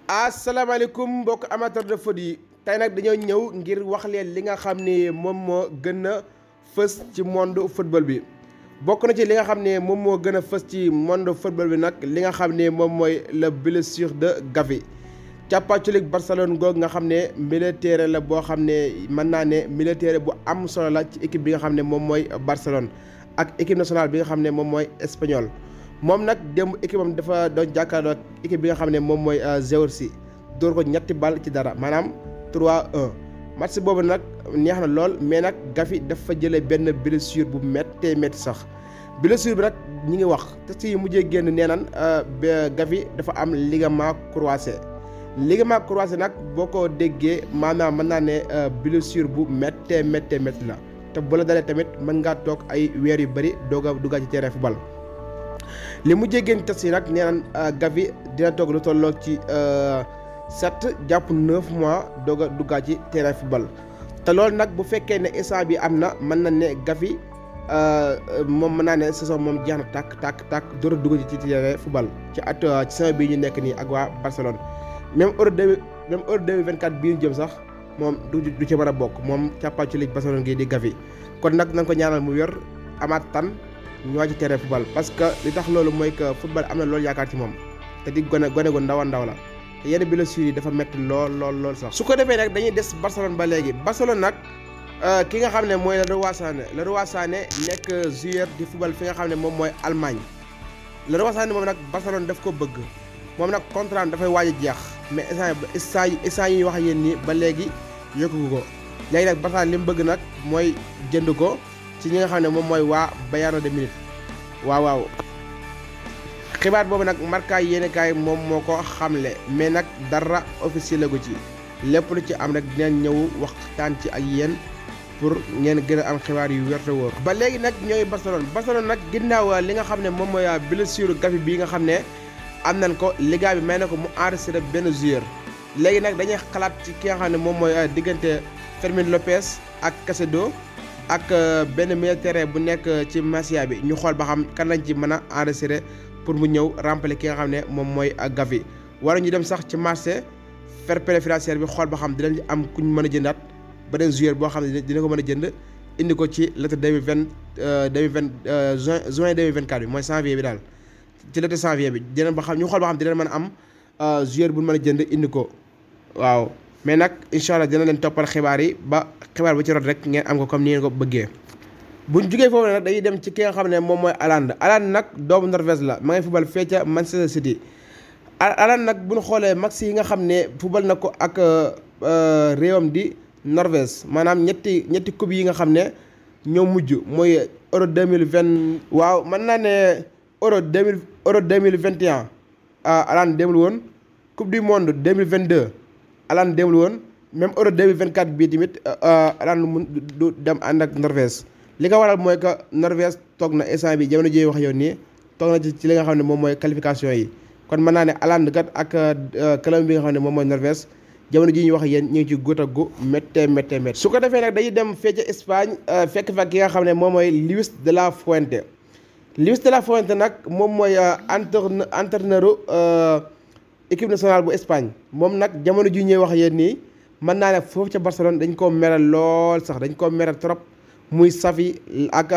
asalaamaaleykum mbokk amateur de foot yi tey nag dañoo ñëw ngir wax leen li nga xam ne moom moo gën a fës ci monde football bi bokk na ci li nga xam ne moom moo gën a fës ci monde football bi nag li nga xam ne moom mooy la blessure de Gavi càppaculig Barcelone goog nga xam ne militaire la boo xam ne mën naa ne militaire bu am solo la ci équipe bi nga xam ne moom mooy Barcelone ak équipe nationale bi nga xam ne moom mooy espagnol moom nag démb équipe am dafa doon jàkkaarloo ak équipe bi nga xam ne moom mooy Géorgie dóor ko ñetti bal ci dara maanaam 3-1 match boobu nag neex na lool mais nag Gavi dafa jëlee benn blessure bu méttee métti sax blessure bi nag ñi ngi wax test yi mujjee génn nee naan Gavi dafa am ligament croisé ligament croisé nag boo ko déggee maanaam mën naa ne blessure bu méttee méttee métti la te bu la dalee tamit mën ngaa toog ay weer yu bëri doog a duggaat ci terrain football li mujjee génn test yi nag nee naan Gavi dina toog lu tolloo ci sept jàpp neuf mois doog a duggaat ci terrain football te loolu nag bu fekkee ne instant bi am na mën na ne Gavi moom mën naa ne saison moom jeex na tàkk tàkk tàkk door a dugg ci terrain football ci at ci saison bii ñu nekk nii ak waa Barcelone même euro deux même euro deux mille vingt quatre bii ñu jëm sax moom du du ci mën a bokk moom càppaa ci ligue Barcelone gi di Gavi kon nag nañ ko ñaanal mu yor amaat tan ñoo ci terrain football parce que li tax loolu mooy que football am na loolu yaakaar ci moom te di gone gone gu ndaw a ndaw la te yenn blessures yi dafa métti lool lool lool sax. su ko defee nag dañuy des Barcelone ba léegi Barcelone nag ki nga xam ne mooy Leroy Sané Leroy Sané nekk joueur di football fi nga xam ne moom mooy Allemagne Leroy Sané moom nag Barcelone daf ko bëgg moom nag contrat dafay waaj a jeex mais instant yi instant yi ñuy wax ak yéen nii ba léegi yokku ko léegi nag Barcelone li mu bëgg nag mooy jënd ko. ci ñi nga xam ne moom mooy waa Bayern de Munich waaw waaw xibaar boobu nag Marca yéenekaay moom moo ko xamle mais nag dara officiel gu ci lépp lu ci am rek dinañ ñëw waxtaan ci ak yéen pour ngeen gën a am xibaar yu wér te wóor ba léegi nag ñooy Barcelone Barcelone nag ginnaaw li nga xam ne moom mooy blessure Gavi bii nga xam ne am nañ ko Liga bi may na ko mu enregistré benn joueur léegi nag dañuy xalaat ci ki nga xam ne moom mooy diggante Fermin Lopez ak Caicedo ak benn militaire bu nekk ci Masia bi ñu xool ba xam kan lañ ci mën a enregistré pour mu ñëw remplacer ki nga xam ne moom mooy Gavi wala ñu dem sax ci marché fair play financier bi xool ba xam dinañ am kuñ mën a jëndaat beneen joueur boo xam ne dina ko mën a jënd indi ko ci l'été deux mille vingt deux mille vingt juin juin deux mille vingt quatre bi mooy janvier bi daal ci l'été janvier bi dinañ ba xam ñu xool ba xam dinañ mën a am joueur bu mën a jënd indi ko waaw. mais nag incha allah dina leen toppal xibaar yi ba xibaar bu ci rot rek ngeen am ko comme ni ngeen ko bëggee buñ jugee foofu nag dañuy dem ci ki nga xam ne moom mooy Haaland Haaland nag doomu Norvège la ma ngay football fee ca Manchester City Haaland nag bu ñu xoolee match yi nga xam ne football na ko ak réewam di Norvège maanaam ñetti ñetti coupe yi nga xam ne ñoo mujj mooy euro deux mille vingt. waaw mën naa ne euro deux mille euro deux mille vingt et un Haaland demul woon coupe du monde deux mille vingt deux. Haaland demul woon même euro 2024 bii tamit Haaland mun du dem ànd ak Norvège li ko waral mooy que Norvège toog na instant bi jamono ji wax yow nii toog na ci ci li nga xam ne moom mooy qualification yi kon mën naa ne Haaland kat ak club bi nga xam ne moom mooy Norvège jamono ji ñu wax yéen ñu ngi ci góot ak gu méttee méttee méttee su ko defee nag dañuy dem fee ca Espagne fekk fa ki nga xam ne moom mooy Luis de la Fuente Luis de la Fuente nag moom mooy entraîneur entraîneur équipe nationale bu Espagne moom nag jamono ji ñuy wax yéen nii mën naa ne foofu ca Barcelone dañ koo meral lool sax dañ koo meral trop muy Xavi ak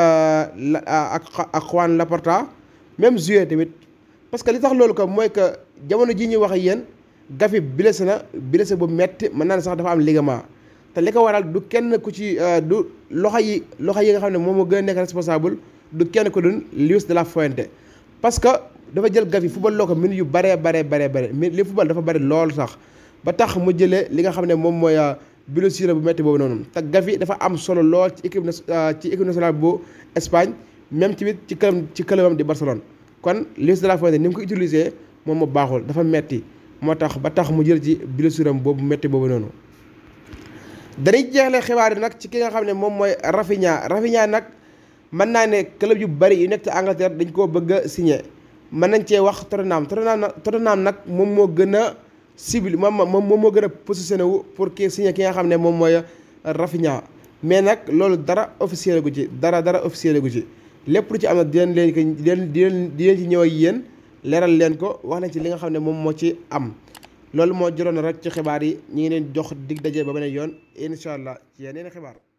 ak ak Juan Laporta même joueur tamit parce que li tax loolu ko mooy que jamono ji ñuy wax yéen Gavi blessé na blessé bu metti mën naa ne sax dafa am ligament te li ko waral du kenn ku ci du loxo yi loxo yi nga xam ne moom moo gën a nekk responsable du kenn ku dun Luis de la Fuente parce que dafa jël Gavi football loo ko minutes yu baree baree baree bare mais li football dafa bari lool sax ba tax mu jëlee li nga xam ne moom mooy blessure bu métti boobu noonu te Gavi dafa am solo lool ci équipe ci équipe nationale bu Espagne même tamit ci club ci clubam di Barcelone kon Luis de la Fuente ni mu ko utilisé moom moo baaxul dafa metti moo tax ba tax mu jël ci blessure am boobu métti boobu noonu. dañuy jeexle xibaar yi nag ci ki nga xam ne moom mooy Rafinha Rafinha nag mën naa ne club yu bari yu nekk ci Angleterre dañ koo bëgg a signé. mën nañ cee wax Tottenham Tottenham Tottenham nag moom moo gën a cible moom moom moo gën a positionné wu pour kii signé ki nga xam ne moom mooy Rafinha mais nag loolu dara officiel gu ci dara dara officiel gu ci lépp lu ci am nag di leen leen ko di leen di leen di leen ci ñëw ak yéen leeral leen ko wax nañ ci li nga xam ne moom moo ci am loolu moo jëroon rek ci xibaar yi ñi ngi leen jox dig daje ba beneen yoon incha allah ci yeneen xibaar